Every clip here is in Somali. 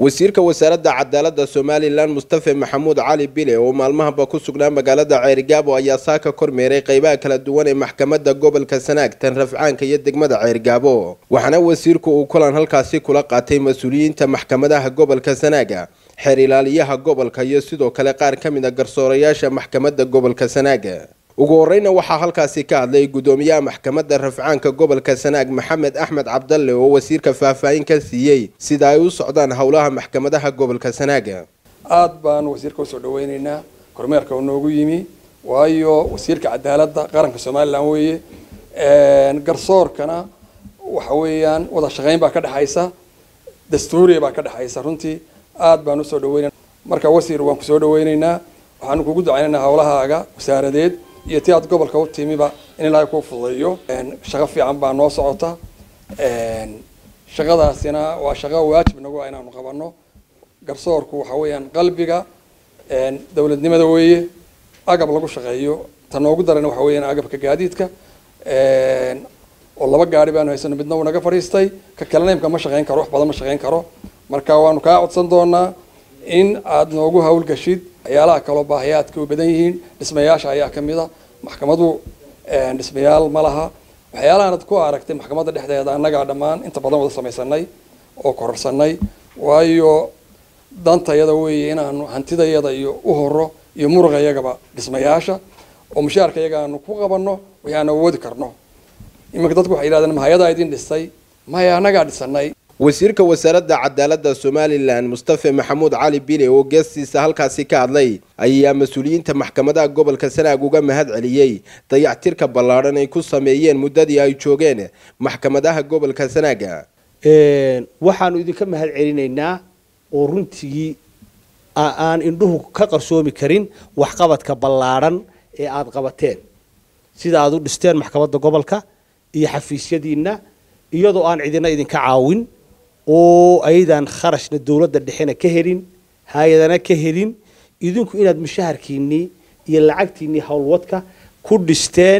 wasiirka wasaaradda cadaaladda somalilan mustafe maxamuud cali bile oo maalmahaba ku sugnaa magaalada ceerigaabo ayaa saaka kormeeray qeybaha kala duwan ee maxkamadda gobolka sanaag tan rafcaanka iyo degmada ceerigaabo waxaana wasiirku uu kulan halkaasi kula qaatay mas-uuliyiinta maxkamadaha gobolka sanaaga xeer ilaaliyaha gobolka iyo sidoo kale qaar ka mid a garsoorayaasha maxkamadda gobolka sanaaga ugu horeyna waxaa halkaasi ka hadlay gudoomiyaha maxkamadda rafcaanka gobolka sanaag maxamed axmed cabdalle oo wasiirka faahfaahin ka siiyey sida ay u socdaan howlaha maxkamadaha gobolka sanaaga aada baan wasiirka usoo dhaweyneynaa kormeerka oo noogu yimi waayo wasiirka cadaaladda qaranka somalilan weeye garsoorkana waxa weeyaan wada shaqeyn baa ka dhexaysa dastuuriya baa ka dhexaysa runtii aada baan usoo dhaweynena marka wasiir waan kusoo dhaweyneynaa waxaanu kugu ducaynaynaa howlahaaga wasaaradeed iyo ti aad gobolka u timiba in ilaahay kuu fududeeyo shaqo fiican baa noo socota shaqadaasina waa shaqo waajib nagu ah inaanu qabano garsoorku waxa weeyaan qalbiga dowladnimada weeye agab lagu shaqeeyo ta noogu darana waxa weeyaan agabka gaadiidka oo laba gaari baanu haysano midna uu naga fadhiistay ka kalena imka ma shaqeyn karo wax badan ma shaqeyn karo marka waanu kaa codsan doonaa in aada noogu hawlgashid waxyaalaha kaloo baahiyaadka u badan yihiin dhismayaasha ayaa kamid a maxkamadu dhismayaal ma laha waxyaalahaanad ku aragtay maxkamadda dhexdeeda annagaa dhammaan inta badan wada samaysanay oo kororsanay waayo dantayada weeye inaanu hantidayada iyo u horo iyo muruqayagaba dhismayaasha oo mushaarka iyaga aanu ku qabano wixii aan awoodi karno iminka dadku waxay yidhahdeen mahayadaa idin dhistay maya annagaa dhisanay wasiirka wasaaradda cadaaladda somalilan mustafe maxamuud cali bile oo geestiisa halkaasi ka hadlay ayaa mas-uuliyiinta maxkamadaha gobolka sanaag uga mahad celiyey dayactirka ballaadhan ay ku sameeyeen muddadii ay joogeen maxkamadaha gobolka sanaaga waxaanu idinka mahad celinaynaa oo runtigii aan indhuhu ka qarsoomi karin waxqabadka ballaadhan ee aada qabateen sida aada u dhisteen maxkamadda gobolka iyo xafiisyadiina iyadoo aan cidina idinka caawin oo aydan kharashna dowladda dhexena ka helin hay-adana ka helin idinku inaad mushaharkiinii iyo lacagtiinii howlwadka ku dhisteen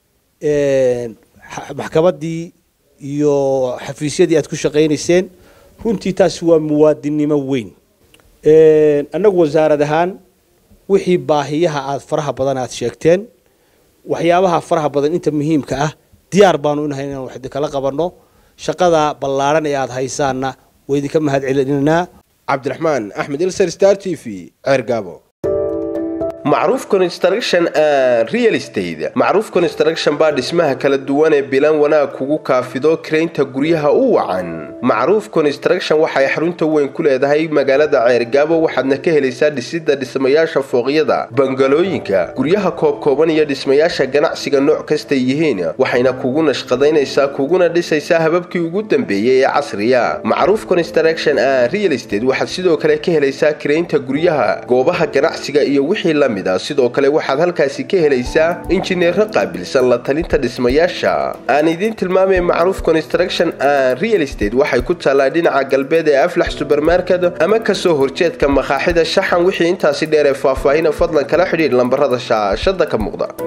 maxkamaddii iyo xafiisyadii aad ku shaqaynayseen runtii taasi waa muwaadinnimo weyn annagu wasaarad ahaan wixii baahiyaha aada faraha badan aada sheegteen waxyaabaha faraha badan inta muhiimka ah diyaar baanu inahay inaan wax idinkala qabanno shaqada ballaadhan ee aada haysaanna waa idinka mahad celinaynaa cabdiraxmaan axmed ilser star t v ceergaabo macruuf construction and real estate macruuf construction baa dhismaha kala duwan ee bilan wanaag kugu kaafido karaynta guryaha u wacan macruuf construction waxay xarunta weyn ku leedahay magaalada ceergaabo waxaadna ka helaysaa dhisidda dhismayaasha fooqyada bangalooyinka guryaha koobkooban iyo dhismayaasha ganacsiga nooc kastay yihiin waxayna kugu nashqadaynaysaa kuguna dhisaysaa hababkii ugu dambeeyey ee casriya macruuf construction and real estate waxaad sidoo kale ka helaysaa karaynta guryaha goobaha ganacsiga iyo wixii la sidoo kale waxaad halkaasi ka helaysaa injineero qaabilsan la talinta dhismayaasha aan idiin tilmaamay macruuf construction and real estate waxay ku taallaa dhinaca galbeed ee aflax subermarket ama kasoo horjeedka makaaxida shaxan wixii intaasi dheer ee faahfaahina fadlan kala xidhiidh lambarada shaashada ka muuqda